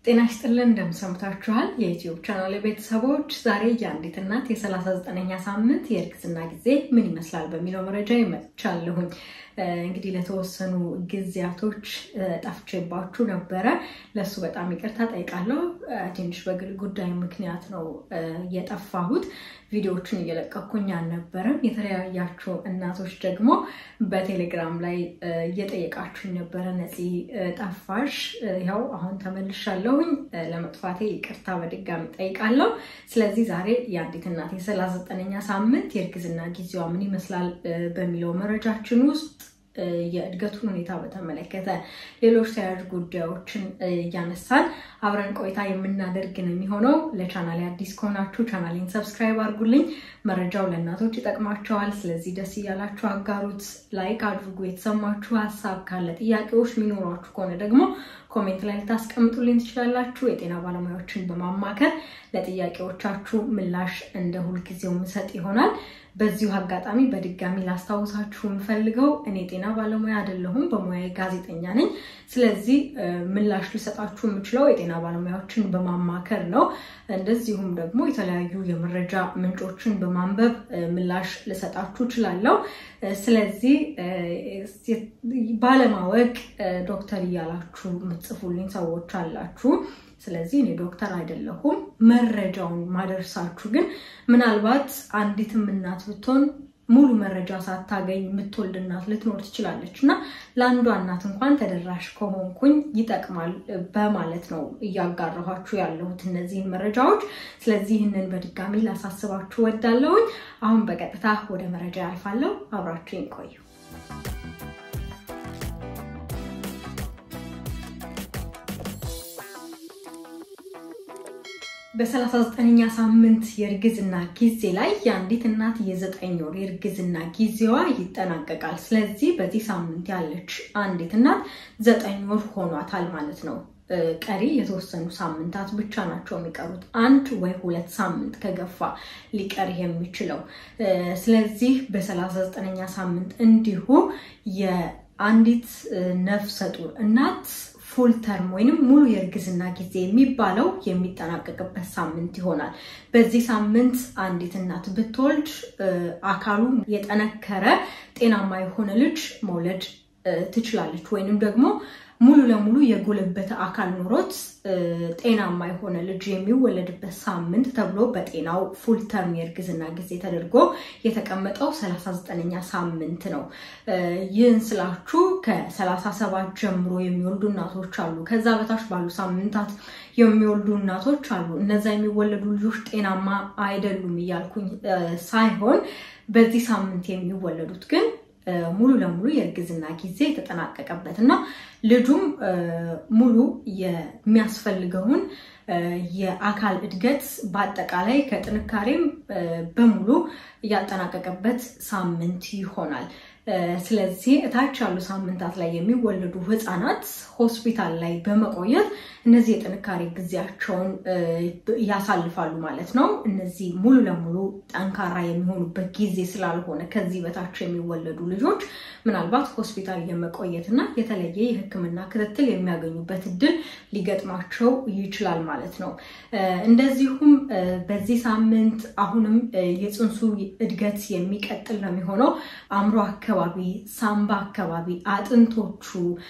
ጤና ይስጥልን እንደምሰምታችኋል የዩትዩብ ቻናል ቤተሰቦች፣ ዛሬ የአንዲት እናት የ39ኛ ሳምንት የእርግዝና ጊዜ ምን ይመስላል በሚለው መረጃ ይመጥቻለሁኝ። እንግዲህ ለተወሰኑ ጊዜያቶች ጠፍቼባችሁ ነበረ። ለሱ በጣም ይቅርታ ጠይቃለሁ። ትንሽ በግል ጉዳይ ምክንያት ነው የጠፋሁት። ቪዲዮዎችን እየለቀኩኝ አልነበረም። የተለያያችሁ እናቶች ደግሞ በቴሌግራም ላይ እየጠየቃችሁኝ ነበረ፣ ነፂ ጠፋሽ፣ ያው አሁን ተመልሻለሁኝ። ለመጥፋቴ ይቅርታ በድጋሚ ጠይቃለሁ። ስለዚህ ዛሬ የአንዲት እናት የ39ኛ ሳምንት የእርግዝና ጊዜዋ ምን ይመስላል በሚለው መረጃችን ውስጥ የእድገቱን ሁኔታ በተመለከተ ሌሎች ተያያዥ ጉዳዮችን እያነሳን አብረን ቆይታ የምናደርግ ነው የሚሆነው። ለቻናሌ አዲስ ከሆናችሁ ቻናሌን ሰብስክራይብ አድርጉልኝ። መረጃው ለእናቶች ይጠቅማቸዋል። ስለዚህ ደስ እያላችሁ አጋሩት፣ ላይክ አድርጉ። የተሰማችሁ ሀሳብ ካለ ጥያቄዎች የሚኖሯችሁ ከሆነ ደግሞ ኮሜንት ላይ ልታስቀምጡልኝ ትችላላችሁ። የጤና ባለሙያዎችን በማማከር ለጥያቄዎቻችሁ ምላሽ እንደ ሁልጊዜው ምሰጥ ይሆናል። በዚሁ አጋጣሚ በድጋሚ ላስታውሳችሁ የምፈልገው እኔ ጤና ባለሙያ አይደለሁም፣ በሙያዬ ጋዜጠኛ ነኝ። ስለዚህ ምላሽ ልሰጣችሁ የምችለው የጤና ባለሙያዎችን በማማከር ነው። እንደዚሁም ደግሞ የተለያዩ የመረጃ ምንጮችን በማንበብ ምላሽ ልሰጣችሁ እችላለሁ። ስለዚህ ባለማወቅ ዶክተር እያላችሁ የምትጽፉልኝ ሰዎች አላችሁ። ስለዚህ እኔ ዶክተር አይደለሁም። መረጃውን ማደርሳችሁ ግን ምናልባት አንዲትም እናት ብትሆን ሙሉ መረጃ ሳታገኝ የምትወልድ እናት ልትኖር ትችላለች እና ለአንዷ እናት እንኳን ተደራሽ ከሆንኩኝ ይጠቅማል በማለት ነው እያጋራኋችሁ ያለሁት እነዚህን መረጃዎች። ስለዚህ ይህንን በድጋሚ ላሳስባችሁ ወዳለሁኝ። አሁን በቀጥታ ወደ መረጃ ያልፋለሁ። አብራችሁኝ ቆዩ። በ39ኛ ሳምንት የእርግዝና ጊዜ ላይ የአንዲት እናት የዘጠኝ ወር የእርግዝና ጊዜዋ ይጠናቀቃል። ስለዚህ በዚህ ሳምንት ያለች አንዲት እናት ዘጠኝ ወር ሆኗታል ማለት ነው። ቀሪ የተወሰኑ ሳምንታት ብቻ ናቸው የሚቀሩት። አንድ ወይ ሁለት ሳምንት ከገፋ ሊቀር የሚችለው። ስለዚህ በ39ኛ ሳምንት እንዲሁ የአንዲት ነፍሰ ጡር እናት ፉል ተርም ወይንም ሙሉ የእርግዝና ጊዜ የሚባለው የሚጠናቀቅበት ሳምንት ይሆናል። በዚህ ሳምንት አንዲት እናት ብትወልድ አካሉ የጠነከረ ጤናማ የሆነ ልጅ መውለድ ትችላለች ወይንም ደግሞ ሙሉ ለሙሉ የጎለበተ አካል ኑሮት ጤናማ የሆነ ልጅ የሚወለድበት ሳምንት ተብሎ በጤናው ፉል ተርም የእርግዝና ጊዜ ተደርጎ የተቀመጠው 39ኛ ሳምንት ነው። ይህን ስላችሁ ከ37 ጀምሮ የሚወልዱ እናቶች አሉ። ከዛ በታች ባሉ ሳምንታት የሚወልዱ እናቶች አሉ። እነዛ የሚወለዱ ልጆች ጤናማ አይደሉም እያልኩኝ ሳይሆን በዚህ ሳምንት የሚወለዱት ግን ሙሉ ለሙሉ የእርግዝና ጊዜ የተጠናቀቀበት እና ልጁም ሙሉ የሚያስፈልገውን የአካል እድገት በአጠቃላይ ከጥንካሬም በሙሉ ያጠናቀቀበት ሳምንት ይሆናል። ስለዚህ እታች ያሉ ሳምንታት ላይ የሚወለዱ ህፃናት ሆስፒታል ላይ በመቆየት እነዚህ የጥንካሬ ጊዜያቸውን ያሳልፋሉ ማለት ነው። እነዚህ ሙሉ ለሙሉ ጠንካራ የሚሆኑበት ጊዜ ስላልሆነ ከዚህ በታች የሚወለዱ ልጆች ምናልባት ሆስፒታል የመቆየት እና የተለየ የሕክምና ክትትል የሚያገኙበት እድል ሊገጥማቸው ይችላል ማለት ነው። እንደዚሁም በዚህ ሳምንት አሁንም የፅንሱ እድገት የሚቀጥል ነው የሚሆነው አእምሮ አካባቢ፣ ሳምባ አካባቢ፣ አጥንቶቹ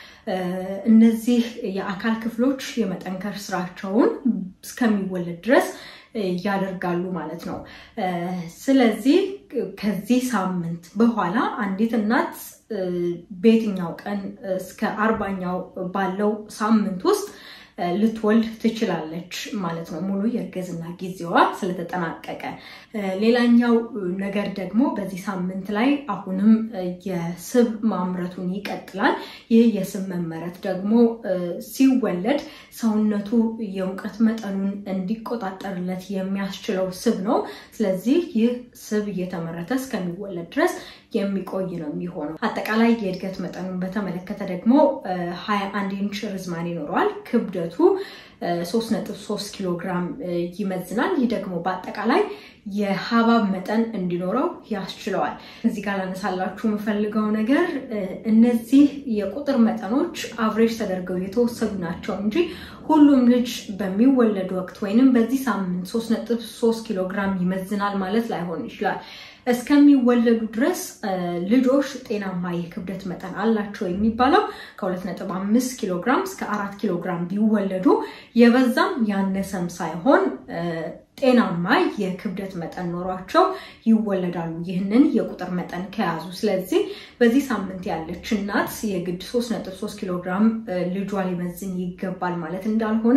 እነዚህ የአካል ክፍሎች የመጠንከር ስራቸውን እስከሚወለድ ድረስ ያደርጋሉ ማለት ነው። ስለዚህ ከዚህ ሳምንት በኋላ አንዲት እናት በየትኛው ቀን እስከ አርባኛው ባለው ሳምንት ውስጥ ልትወልድ ትችላለች ማለት ነው። ሙሉ የእርግዝና ጊዜዋ ስለተጠናቀቀ። ሌላኛው ነገር ደግሞ በዚህ ሳምንት ላይ አሁንም የስብ ማምረቱን ይቀጥላል። ይህ የስብ መመረት ደግሞ ሲወለድ ሰውነቱ የሙቀት መጠኑን እንዲቆጣጠርለት የሚያስችለው ስብ ነው። ስለዚህ ይህ ስብ እየተመረተ እስከሚወለድ ድረስ የሚቆይ ነው የሚሆነው። አጠቃላይ የእድገት መጠኑን በተመለከተ ደግሞ ሀያ አንድ ኢንች ርዝማኔ ይኖረዋል። ክብደቱ 3.3 ኪሎ ግራም ይመዝናል። ይህ ደግሞ በአጠቃላይ የሀባብ መጠን እንዲኖረው ያስችለዋል። እዚህ ጋር ላነሳላችሁ የምፈልገው ነገር እነዚህ የቁጥር መጠኖች አቭሬጅ ተደርገው የተወሰዱ ናቸው እንጂ ሁሉም ልጅ በሚወለድ ወቅት ወይንም በዚህ ሳምንት 3.3 ኪሎ ግራም ይመዝናል ማለት ላይሆን ይችላል። እስከሚወለዱ ድረስ ልጆች ጤናማ የክብደት መጠን አላቸው የሚባለው ከ2.5 ኪሎ ግራም እስከ 4 ኪሎ ግራም ቢወለዱ የበዛም ያነሰም ሳይሆን ጤናማ የክብደት መጠን ኖሯቸው ይወለዳሉ። ይህንን የቁጥር መጠን ከያዙ። ስለዚህ በዚህ ሳምንት ያለች እናት የግድ 3.3 ኪሎ ግራም ልጇ ሊመዝን ይገባል ማለት እንዳልሆነ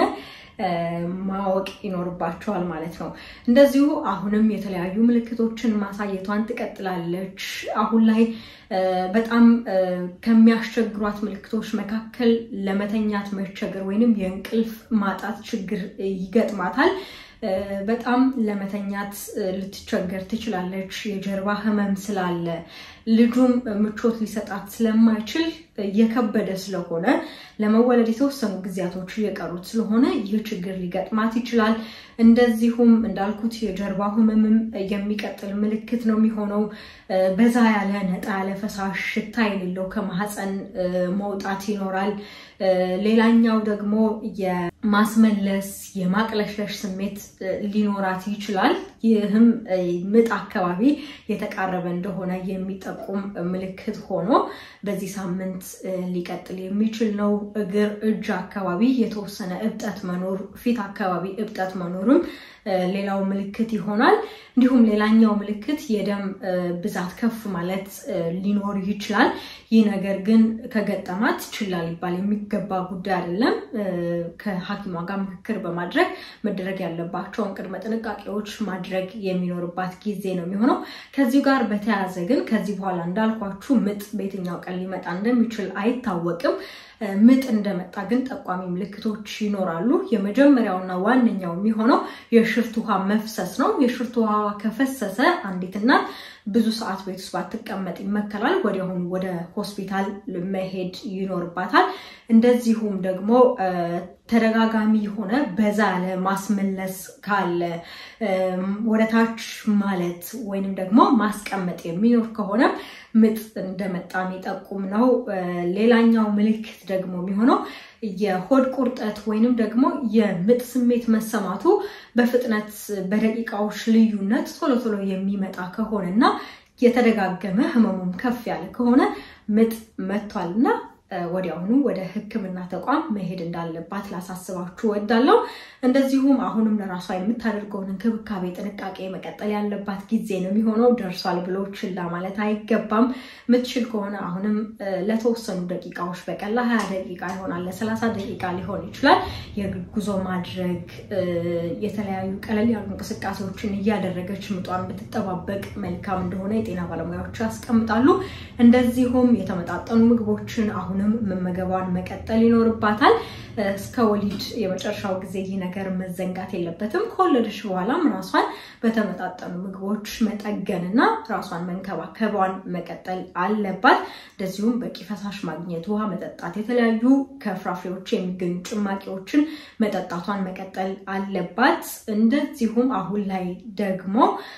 ማወቅ ይኖርባቸዋል ማለት ነው። እንደዚሁ አሁንም የተለያዩ ምልክቶችን ማሳየቷን ትቀጥላለች። አሁን ላይ በጣም ከሚያስቸግሯት ምልክቶች መካከል ለመተኛት መቸገር ወይንም የእንቅልፍ ማጣት ችግር ይገጥማታል። በጣም ለመተኛት ልትቸገር ትችላለች። የጀርባ ህመም ስላለ ልጁም ምቾት ሊሰጣት ስለማይችል የከበደ ስለሆነ ለመወለድ የተወሰኑ ጊዜያቶች እየቀሩት ስለሆነ ይህ ችግር ሊገጥማት ይችላል። እንደዚሁም እንዳልኩት የጀርባ ህመምም የሚቀጥል ምልክት ነው የሚሆነው። በዛ ያለ ነጣ ያለ ፈሳሽ ሽታ የሌለው ከማህፀን መውጣት ይኖራል። ሌላኛው ደግሞ የማስመለስ የማቅለሽለሽ ስሜት ሊኖራት ይችላል። ይህም ምጥ አካባቢ የተቃረበ እንደሆነ የሚጠቁም ምልክት ሆኖ በዚህ ሳምንት ሊቀጥል የሚችል ነው። እግር፣ እጅ አካባቢ የተወሰነ እብጠት መኖር፣ ፊት አካባቢ እብጠት መኖርም ሌላው ምልክት ይሆናል። እንዲሁም ሌላኛው ምልክት የደም ብዛት ከፍ ማለት ሊኖር ይችላል። ይህ ነገር ግን ከገጠማት ችላ ሊባል የሚገባ ጉዳይ አይደለም። ከሐኪሟ ጋር ምክክር በማድረግ መደረግ ያለባቸውን ቅድመ ጥንቃቄዎች ማድረግ የሚኖርባት ጊዜ ነው የሚሆነው። ከዚሁ ጋር በተያያዘ ግን ከዚህ በኋላ እንዳልኳችሁ ምጥ በየትኛው ቀን ሊመጣ እንደሚችል አይታወቅም። ምጥ እንደመጣ ግን ጠቋሚ ምልክቶች ይኖራሉ። የመጀመሪያውና ዋነኛው የሚሆነው የሽርት ውሃ መፍሰስ ነው። የሽርት ውሃ ከፈሰሰ አንዲት እናት ብዙ ሰዓት ቤት ውስጥ ባትቀመጥ ይመከራል። ወዲያውኑ ወደ ሆስፒታል መሄድ ይኖርባታል። እንደዚሁም ደግሞ ተደጋጋሚ የሆነ በዛ ያለ ማስመለስ ካለ ወደታች ማለት ወይንም ደግሞ ማስቀመጥ የሚኖር ከሆነ ምጥ እንደመጣ የሚጠቁም ነው። ሌላኛው ምልክት ደግሞ የሚሆነው የሆድ ቁርጠት ወይንም ደግሞ የምጥ ስሜት መሰማቱ በፍጥነት በደቂቃዎች ልዩነት ቶሎ ቶሎ የሚመጣ ከሆነ እና የተደጋገመ ህመሙም ከፍ ያለ ከሆነ ምጥ መጥቷል እና ወዲያውኑ ወደ ሕክምና ተቋም መሄድ እንዳለባት ላሳስባችሁ እወዳለሁ። እንደዚሁም አሁንም ለራሷ የምታደርገውን እንክብካቤ ጥንቃቄ መቀጠል ያለባት ጊዜ ነው የሚሆነው። ደርሷል ብሎ ችላ ማለት አይገባም። የምትችል ከሆነ አሁንም ለተወሰኑ ደቂቃዎች በቀን ለሀያ ደቂቃ ይሆናል ለሰላሳ ደቂቃ ሊሆን ይችላል የጉዞ ማድረግ የተለያዩ ቀለል ያሉ እንቅስቃሴዎችን እያደረገች ምጧን ብትጠባበቅ መልካም እንደሆነ የጤና ባለሙያዎች ያስቀምጣሉ። እንደዚሁም የተመጣጠኑ ምግቦችን አሁንም መመገቧን መቀጠል ይኖርባታል። እስከ ወሊድ የመጨረሻው ጊዜ ይህ ነገር መዘንጋት የለበትም። ከወለደች በኋላም ራሷን በተመጣጠኑ ምግቦች መጠገንና ራሷን መንከባከቧን መቀጠል አለባት። እንደዚሁም በቂ ፈሳሽ ማግኘት፣ ውሃ መጠጣት፣ የተለያዩ ከፍራፍሬዎች የሚገኙ ጭማቂዎችን መጠጣቷን መቀጠል አለባት። እንደዚሁም አሁን ላይ ደግሞ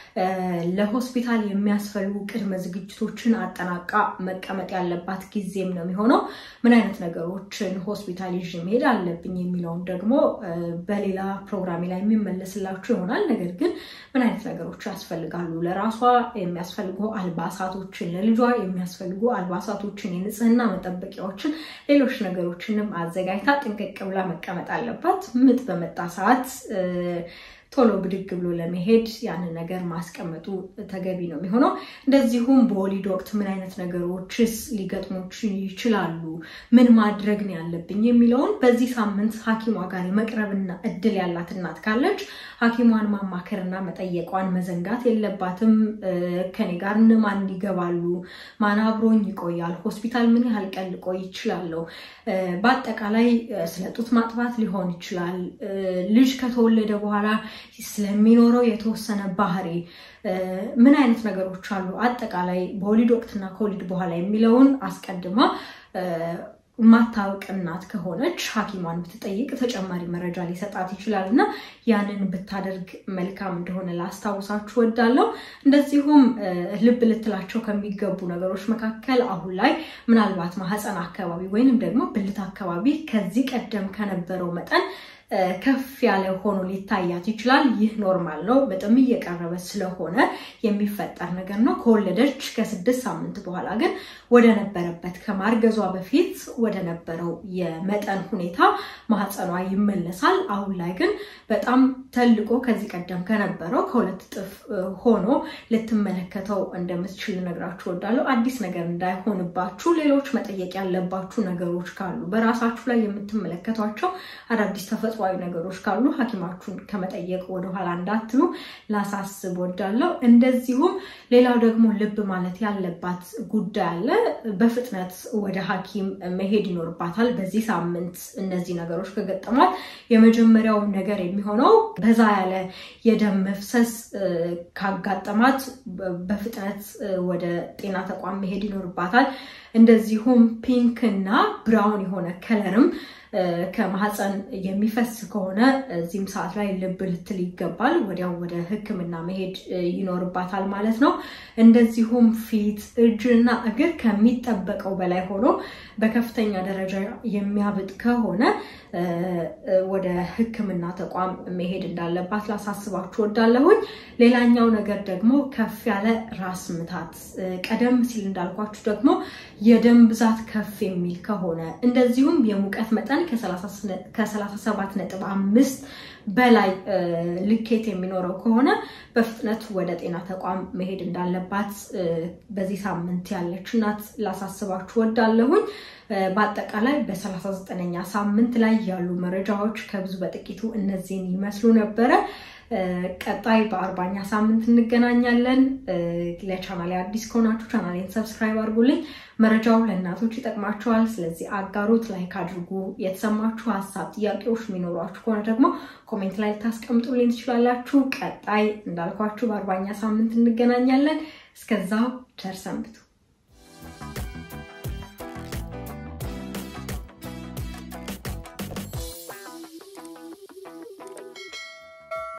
ለሆስፒታል የሚያስፈልጉ ቅድመ ዝግጅቶችን አጠናቃ መቀመጥ ያለባት ጊዜም ነው የሚሆነው። ምን አይነት ነገሮችን ሆስፒታል ይዤ መሄድ አለብኝ የሚለውን ደግሞ በሌላ ፕሮግራሜ ላይ የሚመለስላችሁ ይሆናል። ነገር ግን ምን አይነት ነገሮች ያስፈልጋሉ፣ ለራሷ የሚያስፈልጉ አልባሳቶችን፣ ለልጇ የሚያስፈልጉ አልባሳቶችን፣ የንጽህና መጠበቂያዎችን፣ ሌሎች ነገሮችንም አዘጋጅታ ጥንቅቅ ብላ መቀመጥ አለባት። ምጥ በመጣ ሰዓት ቶሎ ብድግ ብሎ ለመሄድ ያንን ነገር ማስቀመጡ ተገቢ ነው የሚሆነው። እንደዚሁም በወሊድ ወቅት ምን አይነት ነገሮችስ ሊገጥሞች ይችላሉ፣ ምን ማድረግ ነው ያለብኝ የሚለውን በዚህ ሳምንት ሐኪሟ ጋር የመቅረብና እድል ያላት እናት ካለች ሐኪሟን ማማከርና መጠየቋን መዘንጋት የለባትም። ከኔ ጋር እነማን ይገባሉ፣ ማን አብሮኝ ይቆያል፣ ሆስፒታል ምን ያህል ቀን ልቆይ ይችላለሁ፣ በአጠቃላይ ስለ ጡት ማጥባት ሊሆን ይችላል ልጅ ከተወለደ በኋላ ስለሚኖረው የተወሰነ ባህሪ ምን አይነት ነገሮች አሉ፣ አጠቃላይ በወሊድ ወቅትና ከወሊድ በኋላ የሚለውን አስቀድማ ማታወቅ እናት ከሆነች ሐኪሟን ብትጠይቅ ተጨማሪ መረጃ ሊሰጣት ይችላል እና ያንን ብታደርግ መልካም እንደሆነ ላስታውሳችሁ ወዳለው። እንደዚሁም ልብ ልትላቸው ከሚገቡ ነገሮች መካከል አሁን ላይ ምናልባት ማህፀን አካባቢ ወይንም ደግሞ ብልት አካባቢ ከዚህ ቀደም ከነበረው መጠን ከፍ ያለ ሆኖ ሊታያት ይችላል። ይህ ኖርማል ነው። በጣም እየቀረበ ስለሆነ የሚፈጠር ነገር ነው። ከወለደች ከስድስት ሳምንት በኋላ ግን ወደ ነበረበት ከማርገዟ በፊት ወደ ነበረው የመጠን ሁኔታ ማህፀኗ ይመለሳል። አሁን ላይ ግን በጣም ተልቆ ከዚህ ቀደም ከነበረው ከሁለት እጥፍ ሆኖ ልትመለከተው እንደምትችል ልነግራችሁ እወዳለሁ። አዲስ ነገር እንዳይሆንባችሁ ሌሎች መጠየቅ ያለባችሁ ነገሮች ካሉ በራሳችሁ ላይ የምትመለከቷቸው አዳዲስ ተፈጥሯዊ ነገሮች ካሉ ሐኪማችሁን ከመጠየቅ ወደኋላ እንዳትሉ ላሳስብ ወዳለው። እንደዚሁም ሌላው ደግሞ ልብ ማለት ያለባት ጉዳይ አለ። በፍጥነት ወደ ሐኪም መሄድ ይኖርባታል። በዚህ ሳምንት እነዚህ ነገሮች ከገጠሟት የመጀመሪያው ነገር የሚሆነው በዛ ያለ የደም መፍሰስ ካጋጠማት በፍጥነት ወደ ጤና ተቋም መሄድ ይኖርባታል። እንደዚሁም ፒንክ እና ብራውን የሆነ ከለርም ከማህፀን የሚፈስ ከሆነ እዚህም ሰዓት ላይ ልብ ልትል ይገባል። ወዲያው ወደ ሕክምና መሄድ ይኖርባታል ማለት ነው። እንደዚሁም ፊት፣ እጅና እግር ከሚጠበቀው በላይ ሆኖ በከፍተኛ ደረጃ የሚያብጥ ከሆነ ወደ ሕክምና ተቋም መሄድ እንዳለባት ላሳስባችሁ ወዳለሁኝ። ሌላኛው ነገር ደግሞ ከፍ ያለ ራስ ምታት፣ ቀደም ሲል እንዳልኳችሁ ደግሞ የደም ብዛት ከፍ የሚል ከሆነ እንደዚሁም የሙቀት መጠን ከ37 ነጥብ አምስት በላይ ልኬት የሚኖረው ከሆነ በፍጥነት ወደ ጤና ተቋም መሄድ እንዳለባት በዚህ ሳምንት ያለች እናት ላሳስባችሁ ወዳለሁኝ። በአጠቃላይ በ39ኛ ሳምንት ላይ ያሉ መረጃዎች ከብዙ በጥቂቱ እነዚህን ይመስሉ ነበረ። ቀጣይ በአርባኛ ሳምንት እንገናኛለን። ለቻናሌ አዲስ ከሆናችሁ ቻናሌን ሰብስክራይብ አድርጉልኝ። መረጃው ለእናቶች ይጠቅማችኋል። ስለዚህ አጋሩት፣ ላይክ አድርጉ። የተሰማችሁ ሀሳብ፣ ጥያቄዎች የሚኖሯችሁ ከሆነ ደግሞ ኮሜንት ላይ ልታስቀምጡልኝ ትችላላችሁ። ቀጣይ እንዳልኳችሁ በአርባኛ ሳምንት እንገናኛለን። እስከዛው ቸር ሰንብቱ።